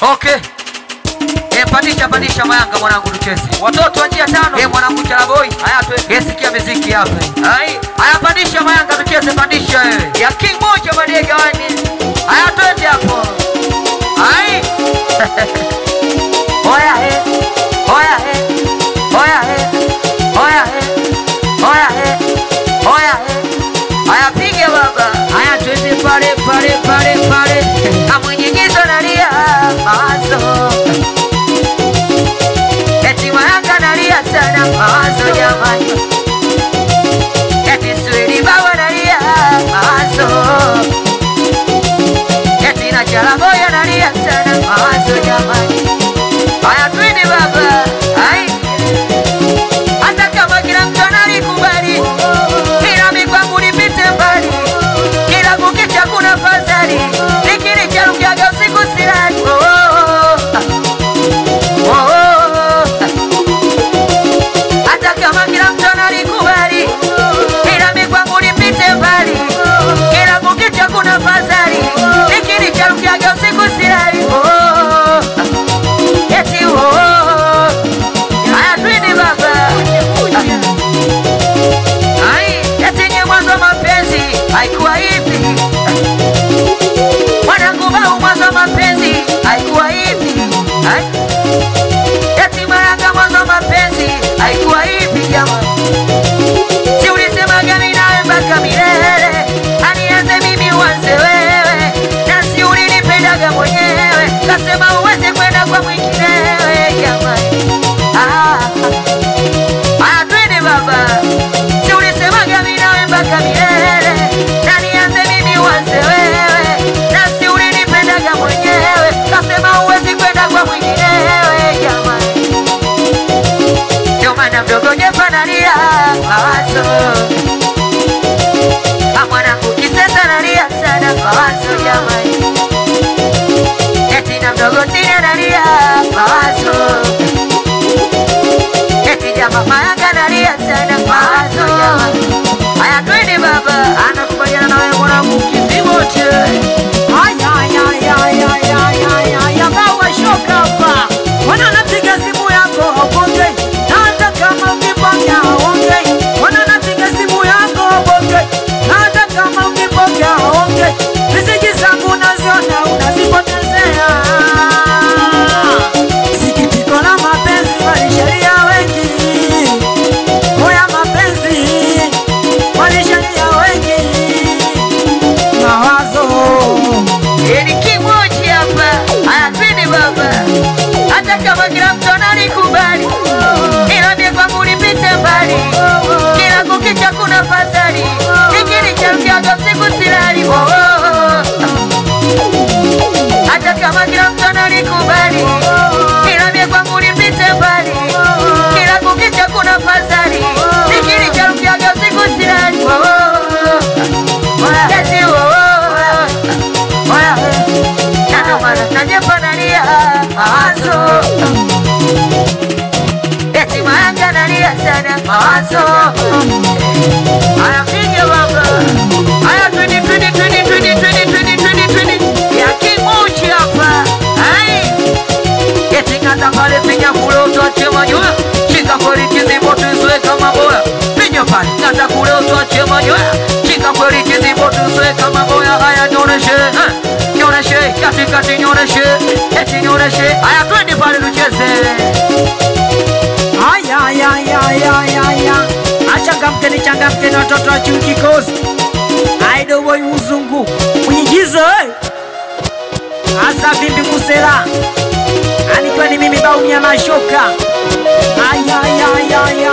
Okay. Eh, pandisha pandisha mayanga mwanangu tucheze. Watoto wa njia tano. Eh, mwanangu Chalaboy. Haya tu. Eh, sikia muziki hapa. Hai. Haya pandisha mayanga tucheze pandisha wewe. Ya King moja madege wani. Haya twende hapo. Hai. Oya he. Oya he. Oya he. Oya he. Oya he. Oya he. Haya piga baba. Haya twende pale pale pale pale. Amwenyenyezo nalia mawazo. Eti mayanga nalia sana mawazo jamani. Eti swili baba nalia mawazo. Eti na chalaboya nalia sana mawazo jamani. Haya twende baba. Hai. Hata kama kila mtu analikubali, ila mimi kwangu nipite mbali. Kila kukicha kuna fadhali, nikili cha rukiaga usiku silali. Oh, oh, oh. Oh, oh, oh. Hata kama kila mtu analikubali, ila mimi kwangu nipite mbali. Kila kukicha kuna fadhali, nikili cha rukiaga usiku silali. Oh, oh, oh. Eti oh, oh, oh. Haya twende baba. Ai, eti nye mwanzo wa mapenzi haikuwa hivi. Mwanangu bau mwanzo wa mapenzi haikuwa hivi. Ai. Eti mayanga mwanzo wa mapenzi haikuwa hivi jamani. Si ulisemaga mimi nawe mpaka milele. Anianze mimi uanze wewe. Na si ulinipendaga mwenyewe. Kasema uweze kwenda kwa mwinginewe jamani. Ah. Haya twende baba. Si ulisemaga mimi nawe mpaka milele. Na nianze mimi uanze wewe. Na si ulinipendaga mwenyewe. Kasema huwezi kwenda kwa mwinginewe jamani. Ndio maana mdogo Jeff analia mawazo. Ah, mwanangu kisesa analia sana mawazo jamani. Eti na mdogo Tini analia mawazo. Eti jamaa mayanga analia sana mawazo jamani. Haya twende baba, anakubaliana na wewe mwanangu kizimote. Aya, aya, aya, aya, aya, aya, aya, bawa shoka hapa. Wana napiga simu yako hauongei, na hata kama ukipokea hauongei. Wana napiga simu yako hauongei, na hata kama ukipokea hauongei. Meseji zangu unaziona unazipotezea. Sikitiko la mapenzi walishalia wengi. Oya mapenzi walishalia wengi. Mawazo Ni kimoja hapa, haya twende baba. Hata kama kila mtu analikubali, ila mie kwangu nipite mbali. Kila kukicha kuna fadhali, nikili cha mkiaga usiku silali. Oh, oh, oh. Hata kama kila mtu analikubali, ila mie kwangu nipite mbali. Kila kukicha kuna fadhali, nikili cha mkiaga usiku silali. Oh, oh, oh. Eti, oh, oh, oh. Oya, na ndio maana najepa nalia mawazo. Eti mayanga nalia sana mawazo. Haya piga baba. Haya twende twende twende twende twende twende twende twende. Ya kimochi hapa. Ai. Eti ngata pale pinya kule utoache manyoya. Shika kweli kizimbo tuzoe kama boya. Pinya pale ngata kule utoache manyoya. Shika kweli kizimbo tuzoe kama boya. Haya nyoneshe. eh, Nyoneshe kati kati nyoneshe. Eti nyoneshe. Haya twende pale tucheze. Aya, aya, aya, aya, aya, aya. Achangamkeni, changamkeni watoto wa chuo kikosi. Aido boy mzungu mwigizo eh. Asa vimbi musela anikiwa ni mimi baumia mashoka. Aya, aya, aya, aya,